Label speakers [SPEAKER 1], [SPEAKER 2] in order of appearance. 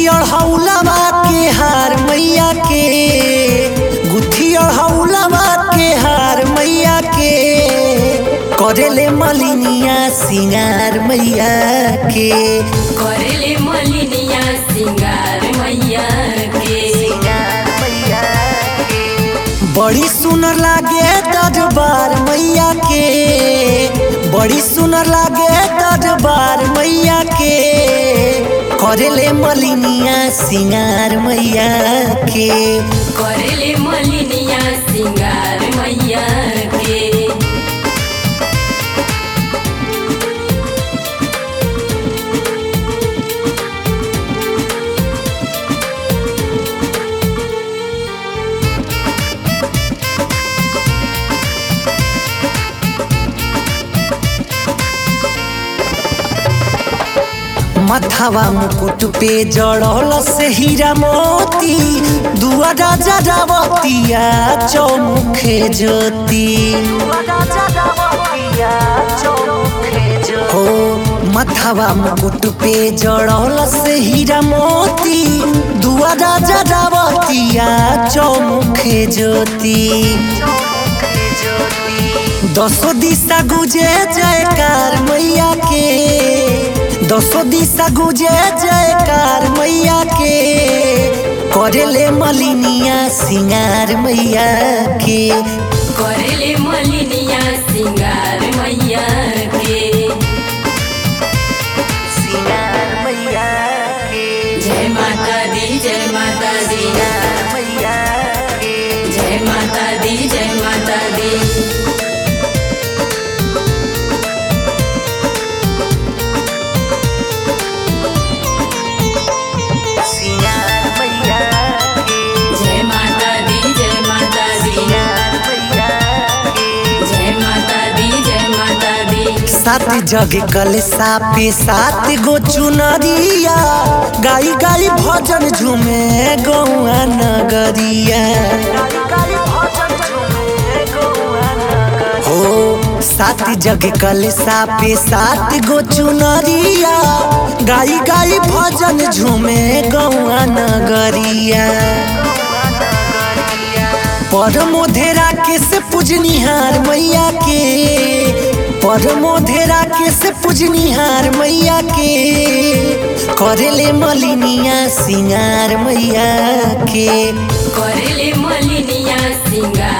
[SPEAKER 1] गुथी अढ़ौलवा के हार मैया के गुथी अढ़ौलवा के हार मैया के करेले मलिनिया सिंगार मैया के
[SPEAKER 2] करेले मलिनिया सिंगार मैया के
[SPEAKER 1] बड़ी सुनर लागे दरबार मैया के बड़ी सुनर लागे दरबार मैया के करेले मलिनिया सिंगार मैया के
[SPEAKER 2] करेले मलिनिया सिंगार मैया के
[SPEAKER 1] मथवा मुकुट पे जड़ल से हीरा मोती दुआ राजा रावतिया चौमुखे ज्योति हो मथवा मुकुट पे जड़ल से हीरा मोती दुआ राजा रावतिया चौमुखे ज्योति दसो दिशा गुजे जयकार मैया के दसो दिशा गुजे जयकार मैया के करेले मलिनिया सिंगार मैया के
[SPEAKER 2] करेले मलिनिया सिंगार मैया के
[SPEAKER 1] सिंगार मैया के
[SPEAKER 2] जय माता दी जय माता दी
[SPEAKER 1] मैया के
[SPEAKER 2] जय माता दी जय माता दी
[SPEAKER 1] सिंगार मैया के
[SPEAKER 2] जय माता दी जय माता दी जय माता दी जय माता दी
[SPEAKER 1] सात जग कल सापे सात गो चुनरिया गाई गाई भजन झूमे गौआ नगरिया हो सात जग कल सापे सात गो चुनरिया गाई गाई भजन झूमे गौआ नगरिया परमोधेरा के से पूजनिहार मैया के परमोधेरा के से पूजनिहार मैया के करेले मलिनिया सिंगार मैया के
[SPEAKER 2] करेले मलिनिया सिंगार